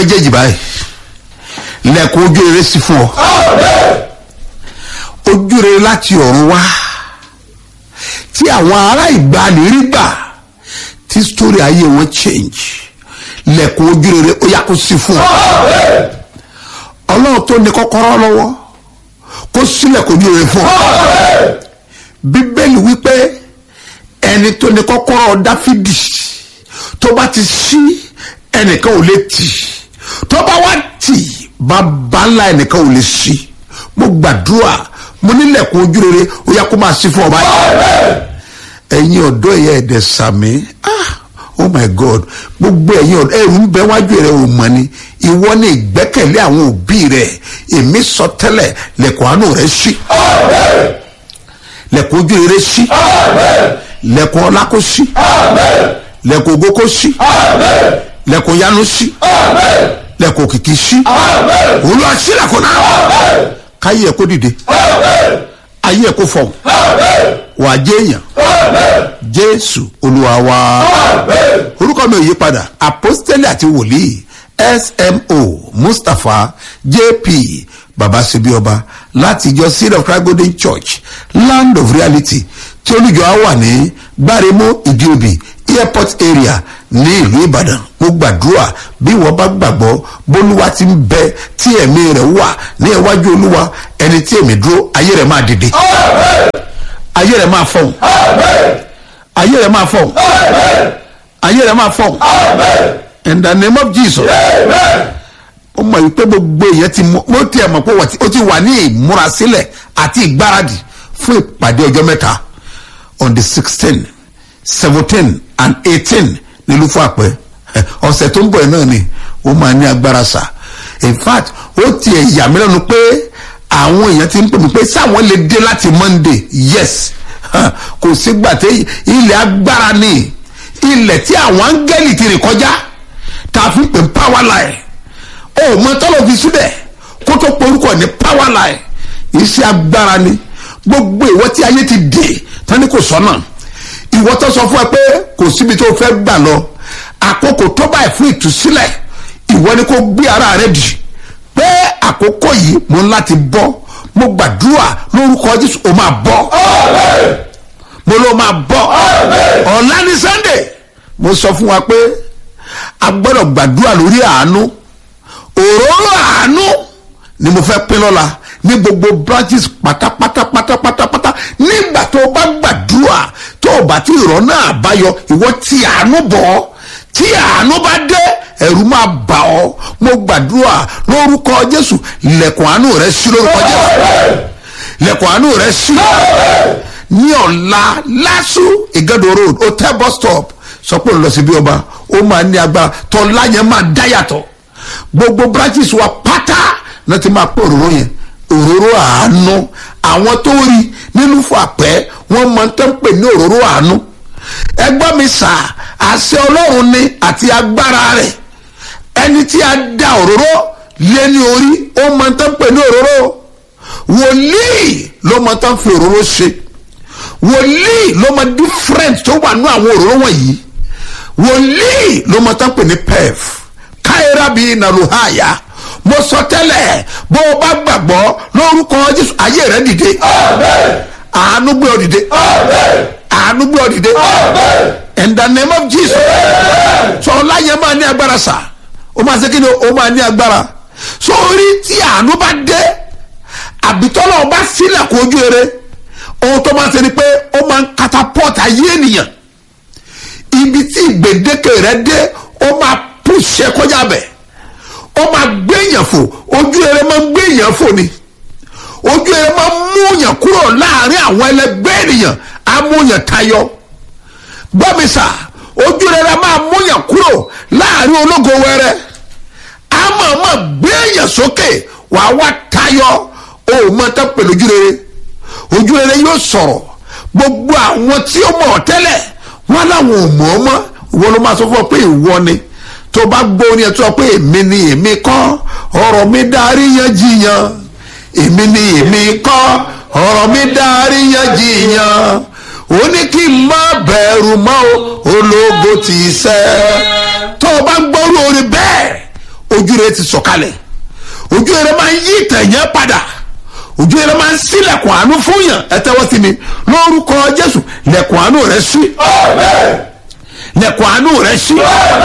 méjèèjì báyìí lẹ́kùn ojú rere sí fún ọ ojú rere láti ọ̀run wá tí àwọn ará ìgbàanì rí gbà tí sítórí ayé wọn change lẹ́kùn ojú rere ó yá kó sí fún ọ ọlọ́run tó ní kọ́kọ́rọ́ lọ́wọ́ kó sílẹ̀ kó ojú rere fún ọ bíbélì wípé ẹni tó ní kọ́kọ́rọ́ dáfídì tó bá ti ṣí ẹnìkan ò lè tì tó bá wá tì bàbá ńlá ẹnìkan ò lè ṣí mo gbàdúrà mo nílẹ̀kùn ojú rere ó yá kó máa ṣí fún ọ báyìí ẹ̀yin ọ̀dọ́ ẹ̀yà ẹ̀dẹ̀ sàmì ah oh my god gbogbo ẹ̀yin ọ̀dọ́ ẹ̀rù ń bẹ wájú rẹ̀ ò mọ̀ ni ìwọ ni ìgbẹ́kẹ̀lé àwọn òbí rẹ̀ èmi sọ tẹ́lẹ̀ lẹ̀kùn àánú rẹ̀ ṣí lẹ̀kùn ojú rere ṣí lẹ̀kùn ọlá kó ṣí lẹ̀kùn ògo kó ṣí lẹ̀kùn yanu ṣí lẹ̀kùn òkìkí ṣí olúwa ṣí lẹ̀kùn náà káyé ẹ̀ kó dìde ayé ẹ̀ kó fọ̀ wàá jẹ́ èèyàn jésù olúwa wa orúkọ mi ò yí padà apostoli àti wòlíì smo mustapha jp babasebioba láti ìjọ seed of christ golden church land of reality tí olùjọ á wà ní gbáremó ìdíòbí airport area ní ìlú ìbàdàn mo gbàdúrà bí wọn bá gbàgbọ́ bólúwa ti ń bẹ tí ẹ̀mí rẹ̀ wà ní iwájú olúwa ẹni tí èmi dúró ayé rẹ̀ máa dìde ayé rẹ̀ máa fọ̀hún ayé rẹ̀ máa fọ̀hún ayé rẹ̀ máa fọ̀hún in the name of jesus ó mọ̀ wípé gbogbo èèyàn ti mú mo tiẹ̀ mọ̀ pé ó ti wà ní ìmúrasílẹ̀ àti ìgbáradì fún ìpàdé ọjọ́ mẹ́ta on the sixteen seventeen and eighteen nílùú fún àpẹ ọ̀sẹ̀ tó ń bọ̀ ẹ̀ náà ni ó máa ní agbára sà in fact ó tiẹ̀ yà mí lẹ́nu pé àwọn èèyàn ti ń pè mí pé sáwọn lè dé láti monday yes kò sígbà tí ilẹ̀ agbára ni ilẹ̀ tí àwọn áńgẹ́lì ti rìn kọjá tá a fi ń pè power line ó mọ tọ́lọ̀ fi síbẹ̀ kó tó porúkọ ní power line iṣẹ́ agbára ni gbogbo ìwọ tí ayé ti dè tani kò sọ́nà ìwọ tó sọ fún ẹ pé kò síbi tó fẹ́ gbà lọ àkókò tó báyìí fún ìtúsílẹ̀ ìwọ ni kò gbé ara rẹ dì pé àkókò yìí mo ń láti bọ́ mo gbàdúrà lórúkọ jésù ó máa bọ́ mo ló máa bọ́ ọ̀la ní sunday mo sọ fún wa pé a gbọ́dọ̀ gbàdúrà lórí àánú òróró àánú ni mo fẹ́ pín lọ́la ní gbogbo branches pátápátá pátápátá nígbà tó o bá gbàdúrà tó o bá ti rọ̀ náà báyọ ìwọ ti àánú bọ̀ tí àánú bá dé ẹ̀rù máa bà ọ́ mo gbàdúrà lórúkọ jésù lẹ̀kùn àánú rẹ sí lórúkọ jésù lẹ̀kùn àánú rẹ sí ní ọ̀la lásù ìgẹ́dọ̀ road hotel bus stop sọ pé òun lọ sí bí ọba ó máa ní agbára tọ́lá yẹn máa dá yàtọ̀ gbogbo branches wa pátá náà ti máa pé òróró yẹn òróró àánú àwọn tó rí nínú fún àpẹ́ wọ́n máa ń tẹ́ ń pè ní òróró àánú ẹgbọ́n mi sà àṣẹ ọlọ́run ni àti agbára rẹ̀ ẹni tí a da òróró lé ní orí ó máa ń tẹ́ ń pè ní òróró wòlíì ló máa tán fi òróró ṣe wòlíì ló máa different tó wà ní àwọn òróró wọ̀nyí wòlíì ló máa tán pè ní pef káyọ̀rọ̀ bíi nàlùhàyà mo sọ tẹ́lẹ̀ bó o bá gbàgbọ́ lórúkọ jésù ayé rẹ dìde àánú gbé ọ dìde àánú gbé ọ dìde in the name of jesus sọ ọláyẹ máa ní agbára sà ó máa ṣe kí ni ó máa ní agbára sọ orí tí àánú bá dé àbítọ́lọ́ bá sílẹ̀ kó ojú eré ohun tó máa ń ṣe ni pé ó máa ń catapult ayé ènìyàn ibi tí ìgbèdéke rẹ dé ó máa pùṣẹ kọjá bẹ̀ ó máa gbé èèyàn fò ojú eré máa ń gbé èèyàn fò ni ojú eré máa ń mú èèyàn kúrò láàrin àwọn ẹlẹgbẹ́ ènìyàn á mú èèyàn tayọ gbọ́mísà ojú eré máa mú èèyàn kúrò láàrin ológo wẹrẹ á máa máa gbé èèyàn sókè wàá wá tayọ ó máa tán pẹ̀lú ojú rere ojú rere yóò sọ̀rọ̀ gbogbo àwọn tí ó mọ̀ tẹ́lẹ̀ wọ́n láwọn ò mọ̀ ọ́ mọ́ ìwọ ló máa sọ fún ọ pé ìwọ ni tó bá gbọ́ orin ẹ̀ tó sọ pé èmi ni èmi kọ́ ọ̀rọ̀ mi darí yan jiyàn èmi ni èmi kọ́ ọ̀rọ̀ mi darí yan jiyàn ó ní kí n má bẹ̀rù mọ́ o ológo ti sẹ́ tó o bá gbọ́ orin bẹ́ẹ̀ ojú rere rere ti sọ̀kalẹ̀ ojú rere máa ń yí ìtàn yẹn padà ojú rere máa ń sílẹ̀kùn àánú fún yàn ẹ tẹ́wọ́ sí mi lórúkọ jésù lẹ̀kùn àánú rẹ sí lẹ̀kùn àánú rẹ sí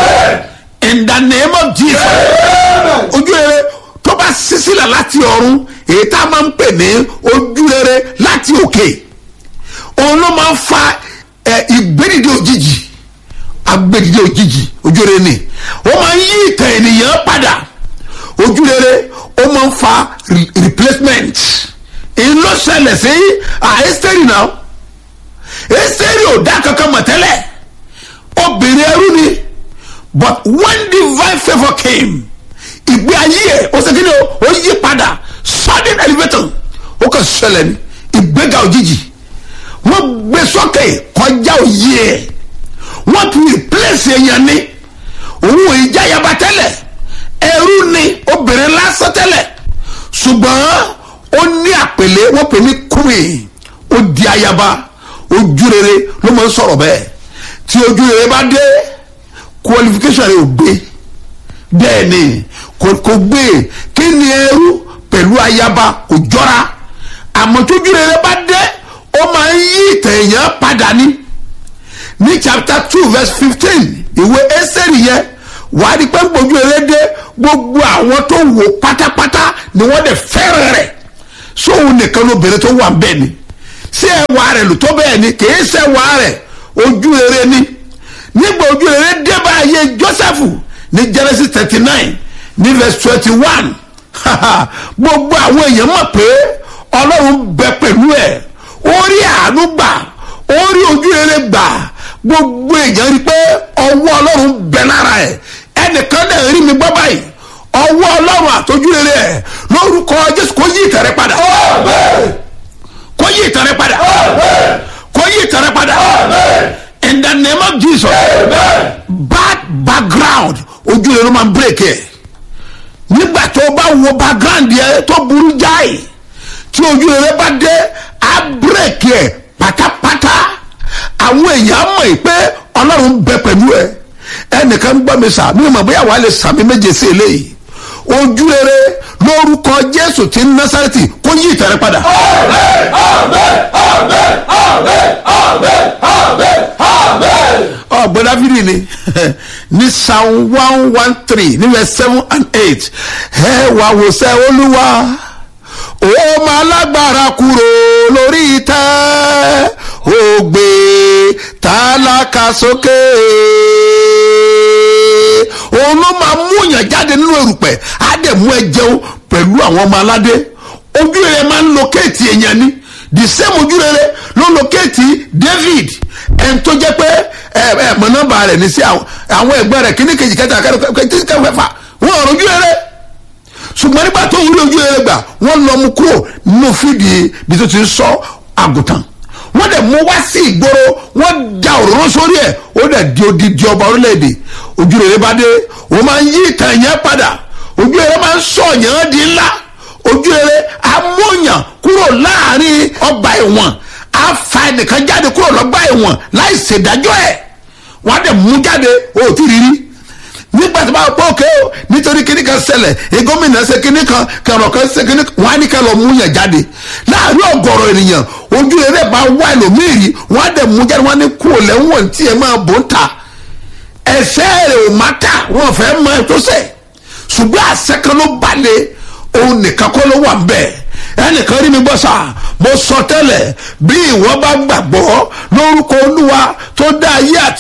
in the name of jesus ojú rere tó bá ṣí sílẹ̀ láti ọ̀run èyí tá a máa ń pè ní ojú rere láti òkè òun ló máa ń fa ẹ ìgbédìde òjijì agbédìde òjijì ojú rere ni ó máa ń yí ìtàn ènìyàn padà ojú rere ó máa ń fa re- replacement èyí ló ṣẹlẹ̀ sí àìsítẹ́rì náà ẹ́sítẹ́rì ò dá kankan mọ̀ tẹ́lẹ̀ obìnrin ẹrú ni but when divine favour came ìgbé ayé ẹ̀ ó ṣe kí ni o ó yí padà sudden elevator ó kàn ṣẹlẹ̀ ní ìgbéga òjijì wọ́n gbé sókè kọjá òye ẹ̀ wọ́n ti replace èèyàn ní òun ò ìjà yaba tẹ́lẹ̀ ẹrú ni obìnrin lásán tẹ́lẹ̀ ṣùgbọ́n ó ní àpèlé wọ́n pè ní queen ó di ayaba ojú rere ló máa ń sọ̀rọ̀ bẹ́ẹ̀ tí ojú rere bá dé qualification rẹ̀ ò gbé bẹ́ẹ̀ ni kò kò gbé kí ni ẹrú pẹ̀lú ayaba kò jọra àmọ́ tójú rere bá dé ó máa ń yí ìtàn èèyàn padà ní ní chapter two verse fifteen ìwé ẹsẹ̀rì yẹn wàá di pé gbójú rere dé gbogbo àwọn tó wò pátápátá ni wọ́n dẹ̀ fẹ́ràn rẹ̀ sóhun nìkan lóbìnrin tó wà bẹ́ẹ̀ ni ṣé ẹwà rẹ̀ lò tó bẹ́ẹ̀ ni kì í ṣe ẹwà rẹ̀ ojú rere ni nígbà ojú rere dé bá ayé joseph ní genesis thirty nine ní verse twenty one gbogbo àwọn èèyàn mọ̀ pé ọlọ́run bẹ pẹ̀lú ẹ̀ ó rí àánú gbà ó rí ojú rere gbà gbogbo èèyàn rí pé ọwọ́ ọlọ́run bẹ lára ẹ̀ ẹnìkan náà rí mi gbọ́ báyìí ọwọ́ ọlọ́run àtọ́jú rere ẹ̀ lórúkọ jésù kó yí ìtàn rẹ padà kó yí ìtàn rẹ padà kó yí ìtàn rẹ padà in the name of jesus bad background ojú rere ló máa ń break ẹ̀ nígbà tó o bá wo background yẹ tó burú jáì tí ojú rere bá dé á break ẹ̀ pátápátá àwọn èèyàn mọ̀ ẹ́ pé ọlọ́run bẹ pẹ̀lú ẹ ẹnìkan ń gbọ́ mi sà mí ò mọ̀ bóyá wàá lè sàmì méje sí eléyìí ojú rere lórúkọ jésù ti násàrẹ́tì kó yí ìtẹ̀rẹ́ padà. ọ̀gbọ́n dáfídì ni ní psalm one one three ní verse seven and eight ẹ wá wòsàn olúwa ó máa lágbára kúrò lórí ìtẹ́ ó gbé tálákà sókè òun ló máa mú yàn jáde nínú erùpẹ̀ á dẹ̀ mú ẹ jẹun pẹ̀lú àwọn ọmọ aládé ojú rere máa ń locate èèyàn ni the same ojú rere ló locate david ẹni tó jẹ́ pé ẹ ẹ mọ̀ nọ́mbà rẹ̀ ní sí àwọn ẹgbẹ́ rẹ̀ kíní kejì kẹta kẹtí kẹfà wọn ò rojú rere ṣùgbọ́n nígbà tó ń rí ojú rere gbà wọ́n lọ mú kúrò nínú fídì bí tó ti ń sọ àgùntàn wọ́n dẹ̀ mú wá sí ìgboro wọ́n da òróró sórí ẹ̀ ó dẹ̀ di odidi ọba orílẹ̀-èdè ojú rere bá dé wọ́n máa ń yí ìtàn yẹn padà ojú rere máa ń sọ yẹn di ńlá ojú rere amóyàn kúrò láàrin ọgbà ẹ̀wọ̀n á fa ẹnìkan jáde kúrò lọ́gbà ẹ̀wọ̀n láì ṣèdájọ́ ẹ̀ wọ́n á dẹ̀ mú jáde ó ti rí rí nígbà tí wọ́n bá pọ̀ òkè o nítorí kíní kan ṣẹlẹ̀ ìgọ́mìnà ṣe kíní kan kẹrọ kan ṣe kíní kan wọ́n á ní ká lọ mú yàn jáde láàrin ọ̀gọ̀rọ̀ ènìyàn ojú rere bá wá ẹlòmíì rí wọ́n á dẹ̀ mú jáde wọ́n á ní kú lẹ́wọ̀n tí ẹ máa bò ń ta ẹsẹ̀ rẹ̀ ò má ta wọ́n fẹ́ mọ ẹ tó sẹ̀ ṣùgbọ́n àṣẹ kan ló balẹ̀ òun nìkan kọ́ ló wà ń bẹ̀ ẹnìkan rí mi gbọ́ sà mo sọ tẹ́lẹ̀ bí ìwọ bá gbàgbọ́ lórúkọ olúwa tó dá ayé àti